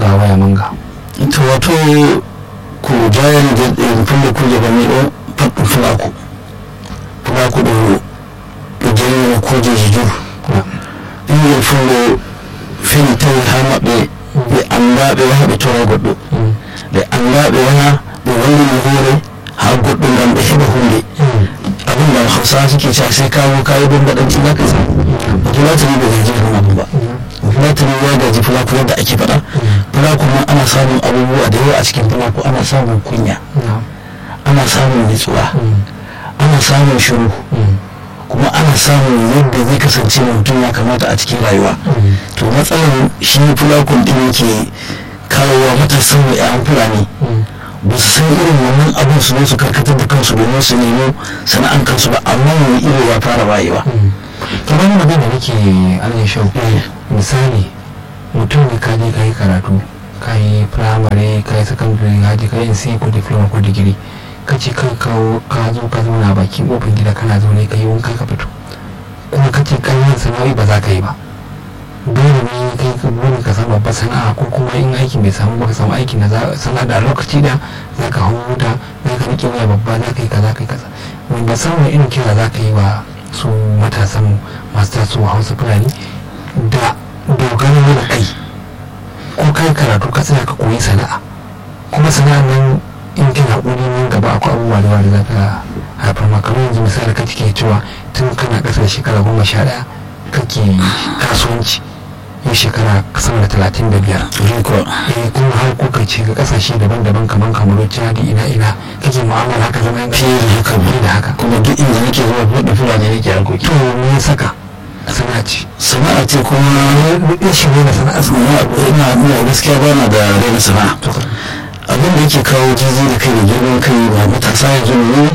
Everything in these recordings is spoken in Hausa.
ga waya manga to wato ko jayan da fulle kuje ba mi o faɗin fulaku fulaku ɗo ɗo jayi kuje jijur ɓingel fullo fini tawi ha maɓɓe ɓe anda ɓe yaha ɓe tora goɗɗo ɓe anda ɓe yaha ɓe wallini hoore ha goɗɗo ngam ɓe heɓa hunde abin da hausa suke cewa sai kawo kayi don baɗanci za ka sa fulatani bai gaji kan abu ba fulatani ya gaji fulaku yadda ake faɗa fulaku ma ana samun abubuwa da yawa a cikin fulaku ana samun kunya ana samun nutsuwa ana samun shiru kuma ana samun yadda zai kasance mutum ya kamata a cikin rayuwa to matsalar shi fulakun ɗin yake kawowa matasan da 'ya'yan fulani ba su san irin wannan abin su ne su karkatar da kansu domin su nemo sana'an kansu ba amma wani iri ya fara wayewa kamar magana da nake alin shau misali mutum ne ka je ka yi karatu ka yi firamare ka yi sakandare ka je ka yi sai ko diploma ko digiri ka ce ka kawo ka zo ka zauna bakin kofar gida kana zaune ka yi wanka ka fito kuma ka ce kan yin sana'o'i ba za ka yi ba dole ne kai ka dole ka samu babbar sana'a ko kuma in aikin bai samu ba ka samu aikin da sana'a da lokaci da za ka hau wuta za ka rike waya babba za ka yi kaza ka yi kaza wanda samun irin kira za ka yi wa su matasan masu tasowa hausa fulani da dogaro da kai ko kai karatu ka tsaya ka koyi sana'a kuma sana'a nan in kina ƙuri nan gaba akwai abubuwa da wanda za ka haifar maka yanzu misali ka cike cewa tun kana ƙasar shekara goma sha ɗaya kake kasuwanci yau shekara sama da talatin da biyar eh kuma har kuka ce ga kasashe daban-daban kamar kamaru chadi ina ina kake mu'amala haka zama yan fiye da haka fiye da haka kuma duk inda nake zuwa buɗe fulani nake harkoki to me ya saka sana'a ce sana'a ce kuma rashin rena sana'a sana'a ina ina gaskiya ba na da raina sana'a abin da yake kawo jizi da kai da girman kai ba matasa yanzu ne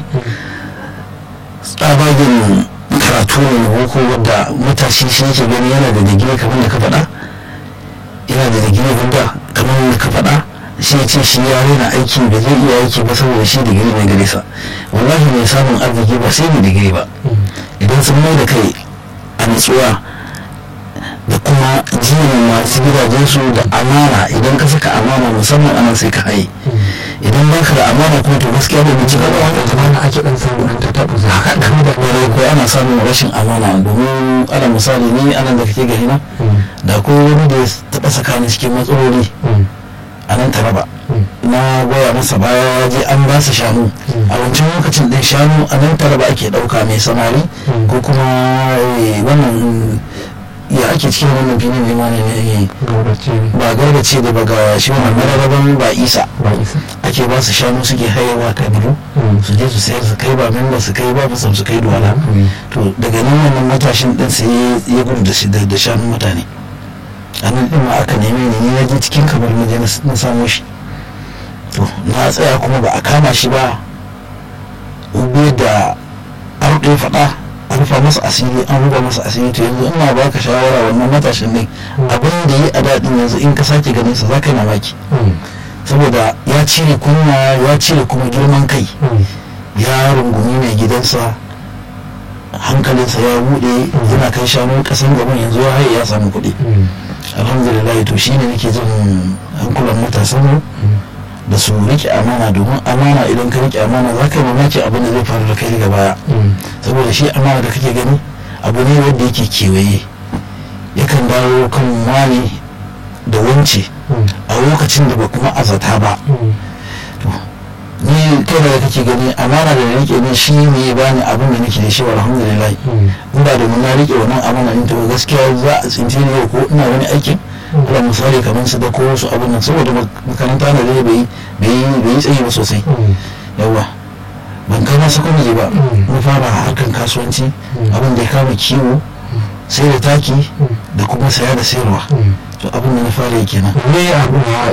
tsabagen karatu ne na boko wadda matashi shi yake gani yana da digiri kamar da ka faɗa yana da digiri wanda kamar da ka faɗa shi ya ce shi ya rena aiki da zai iya aiki ba saboda shi digiri ne gare sa wallahi mai samun arziki ba sai mai digiri ba idan sun mai da kai a nutsuwa da kuma jiyan masu gidajensu da amana idan ka saka amana musamman anan sai ka haye idan ba ka da amana kuma to gaskiya da bincika ba wanda zamana ake dan samu dan tattabu za ka game da kwarai ko ana samun rashin amana domin ana misali ni anan da kake gani na da ko wani da ya taɓa saka ni cikin matsaloli a nan taraba na goya masa baya ya je an ba su shanu a wancan lokacin ɗin shanu a nan taraba ake ɗauka mai samari ko kuma wannan ya ake cikin wannan filin ne ma ne ba gargace da ba ga shi wannan mararaban ba isa ake ba su shanu suke hayawa kabiru su je su sayar su kai ba memba su kai ba su su kai duwala to daga nan wannan matashin din sai ya gudu da shanun mutane a nan din ma aka neme ni na je cikin kamar na je na samo shi to na tsaya kuma ba a kama shi ba ube da arɗe faɗa a rufa masa asiri an rufa masa asiri to yanzu ina baka shawara wannan matashin ne abin da yi a daɗin yanzu in ka sake ganin sa zaka yi mamaki saboda ya cire kunya ya cire kuma girman kai ya rungumi mai gidansa hankalinsa ya buɗe yana kai shanu ƙasan gaban yanzu ya haye ya samu kuɗi alhamdulillah to shine nake jin hankulan matasan mu da su rike amana domin amana idan ka rike amana za ka yi mamaki abin da zai faru da kai daga baya saboda shi amana da kake gani abu ne wanda yake kewaye yakan dawo kan wani da wance a lokacin da ba kuma azata ba ni kai da kake gani amana da rike ne shi ne ya bani abin da nake da shi alhamdulillah in ba domin na rike wannan amana in to gaskiya za a tsinci ne ko ina wani aikin kuma misali kamar su da ko wasu abin nan saboda makaranta na da bai yi tsayi ba sosai yawa ban kama sakwaje ba na fara harkar kasuwanci abin da ya kama kiwo sai da taki da kuma saya da sayarwa to abin da na fara yi kenan